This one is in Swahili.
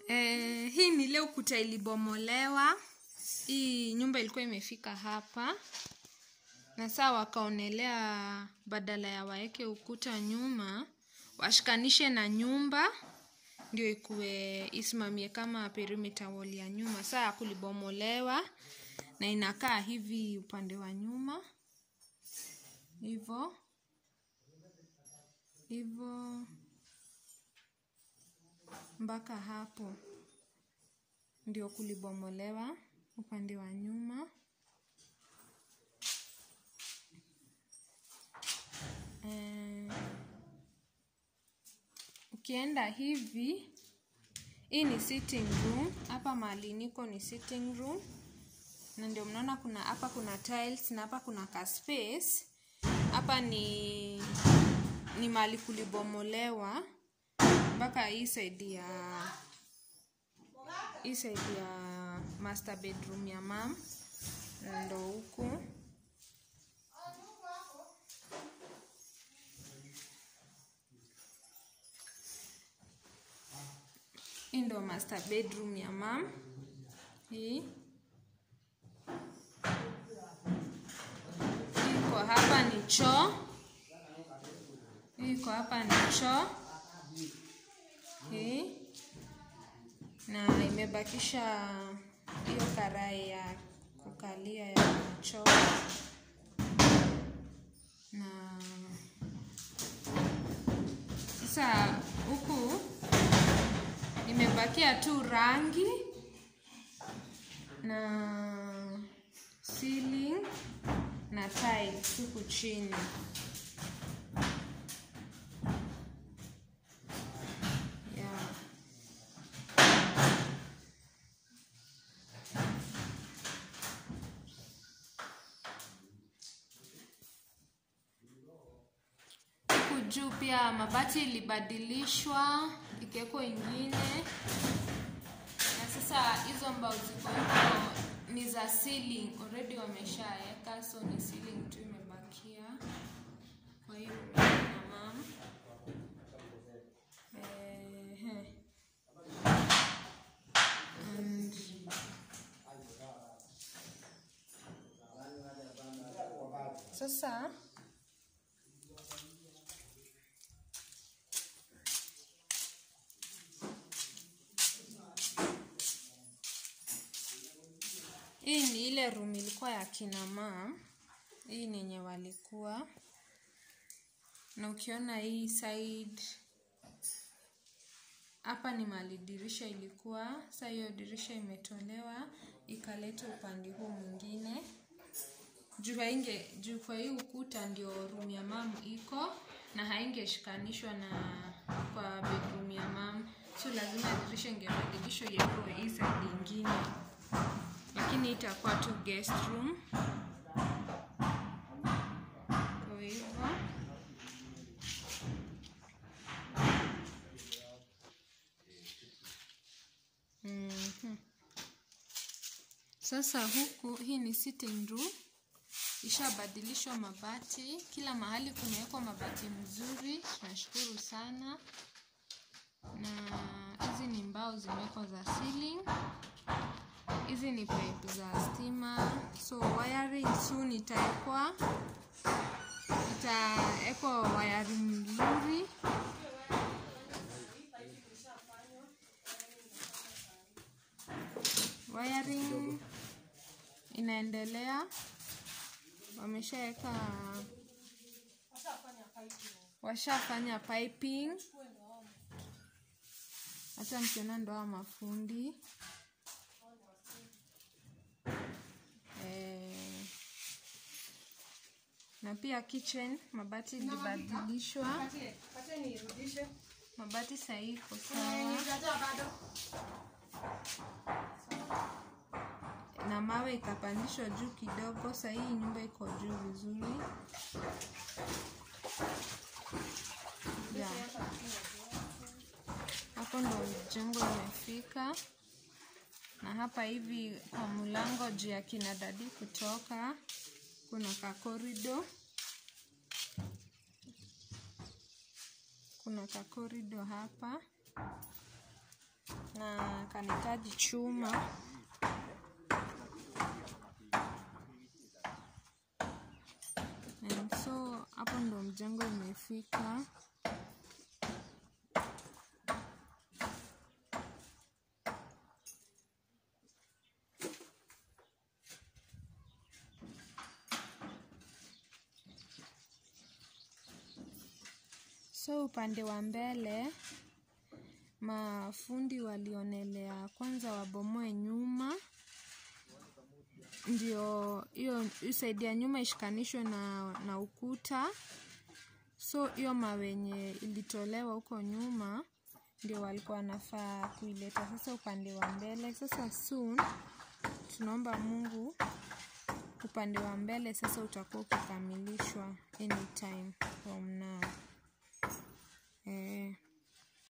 Eh, hii ni ile ukuta ilibomolewa. Hii nyumba ilikuwa imefika hapa, na saa wakaonelea badala ya waeke ukuta nyuma, washikanishe na nyumba ndio ikuwe isimamie kama perimeter wall ya nyuma. Saa kulibomolewa na inakaa hivi upande wa nyuma hivyo hivyo mpaka hapo ndio kulibomolewa upande wa nyuma. Eh, ukienda hivi, hii ni sitting room. Hapa mahali niko ni sitting room, na ndio mnaona kuna hapa kuna tiles na hapa kuna ka space. Hapa ni ni mahali kulibomolewa mpaka hii side ya hii side ya master bedroom ya mam ndo huku hii ndo master bedroom ya mam hii iko hapa ni choo hii iko hapa ni choo hii na imebakisha hiyo karai ya kukalia ya choo na sasa huku imebakia tu rangi na ceiling na tiles huku chini yeah. huku juu pia mabati ilibadilishwa ikawekwa ingine na sasa hizo mbao ziko huko ni za ceiling already wameshaeka so ni ceiling tu imebakia kwa hiyo na mam Ehe. And sasa hii ni ile room ilikuwa ya kina mam hii ni yenye walikuwa na ukiona hii side hapa ni mali dirisha ilikuwa sa hiyo dirisha imetolewa ikaletwa upande huu mwingine juu hainge juu kwa hii ukuta ndio room ya mam iko na haingeshikanishwa na kwa bedroom ya mam so lazima dirisha ingebadilishwa iekwe hii side ingine lakini itakuwa tu guest room kwa hivyo Mhm. Sasa huku hii ni sitting room, ishabadilishwa mabati, kila mahali kumewekwa mabati mzuri, tunashukuru sana. Na hizi ni mbao zimewekwa za ceiling, hizi ni pipe za stima, so wiring soon itaekwa, itaekwa wiring mzuri wiring inaendelea, wameshaweka, washafanya piping, hata mkiona ndo hawa mafundi eh, na pia kitchen mabati ilibadilishwa, mabati sahii iko sawa na mawe ikapandishwa juu kidogo. Sasa hii nyumba iko juu vizuri yeah. Hapo ndo jengo imefika, na hapa hivi kwa mlango juu ya kina dadi kutoka, kuna ka corridor, kuna ka corridor hapa na kanahitaji chuma And so hapo ndo mjengo imefika so upande wa mbele mafundi walionelea kwanza wabomoe nyuma ndio hiyo saidi ya nyuma ishikanishwe na, na ukuta so hiyo mawenye ilitolewa huko nyuma ndio walikuwa wanafaa kuileta sasa upande wa mbele sasa soon tunaomba mungu upande wa mbele sasa utakuwa ukikamilishwa anytime from now